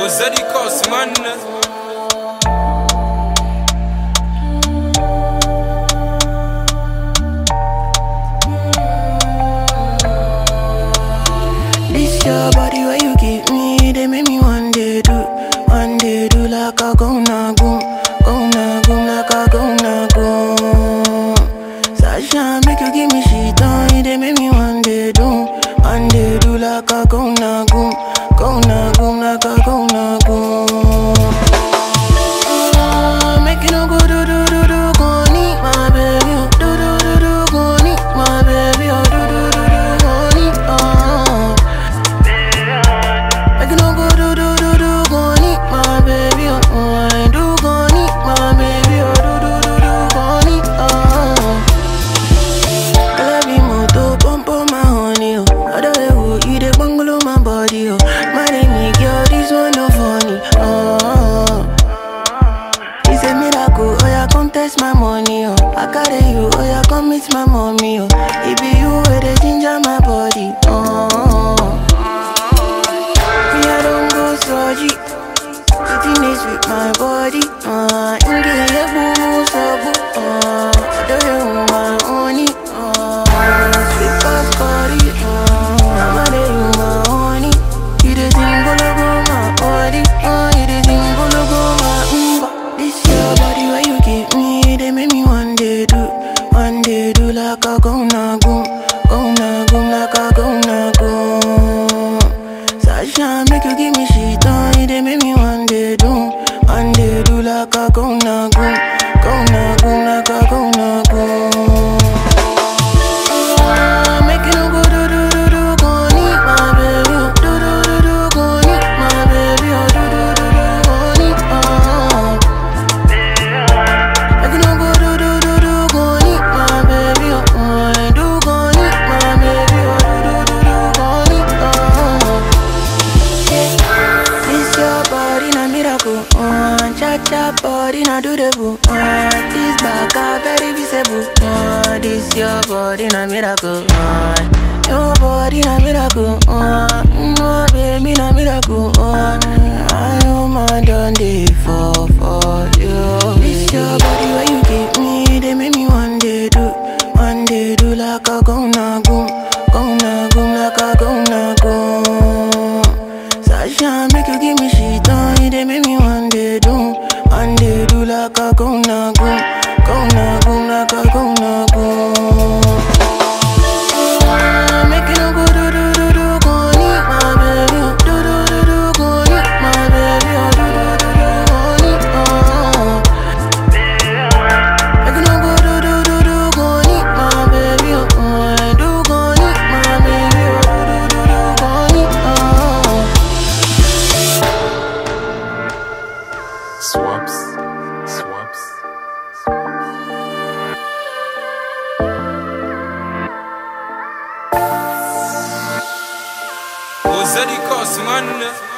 Ozadi Cos, man. This your body where you give me, they make me one day do, one day do like a go na goom, go na goom like a go na goom. Sasha make you give me shit on, they make me one day do, one day do like a go na goom, go na goom like a go na goom. Ah, Make you no go do do do do, go need my baby, oh. do do do do, go need my baby, oh. do do do do, go need, oh. Make you no go do do do do, go need my baby, oh. oh, I do go need my baby, oh. do do do do, go need, oh. I love you more to pump on my honey, oh. Other way, oh, you the bungalow my body, oh. My name is girl, this one no funny, oh. It's a miracle, oh yeah, come test my money, oh. I carry you, oh yeah, come meet my mommy, oh. It be you where they ginger my body, oh. Me, I don't go surgery. Sitting is with my body, uh. Inge, yeah, boo, so boo, uh. I don't know my honey, uh. Sweet past body, uh. I'm a day, my honey. You the thing, go go my body, uh. You the thing, go go my umba. This your body where you give me, they make me one day do, one day do like a go na goom, go na goom like a go na goom. Sasha make you give me shit on, it, they make me one day do, one day do like a go na goom, go na goom like a go na goom. Ah, Make you no go do do do do, go need my baby, oh. do do do do, go need my baby, oh. do do do do, go need, oh. Make you no go do do do do, go need my baby, oh. oh, I do go need my baby, oh. do do do do, go need, oh. Yeah. This your body na miracle, uh, cha cha body na do the boo, uh, this back a very visible, uh, this your body na miracle, uh, your body na miracle, uh, no baby na miracle, uh, I know my done day for for you. This your body where you give me, they make me one day do, one day do like a go na goom, go na goom like a go na goom. Sasha make you give me shit on, it, they make me one day do, one day do like a go na goom, go na goom like a go na goom. Ah, Make you no go do do do do, go need my baby, oh. do do do do, go need my baby, oh. do do do do, go need, oh. Make you no go do do do do, go need my baby, oh. oh, I do go need my baby, oh. do do do do, go need, oh. Swaps. Swaps. Ozadi Cos, man.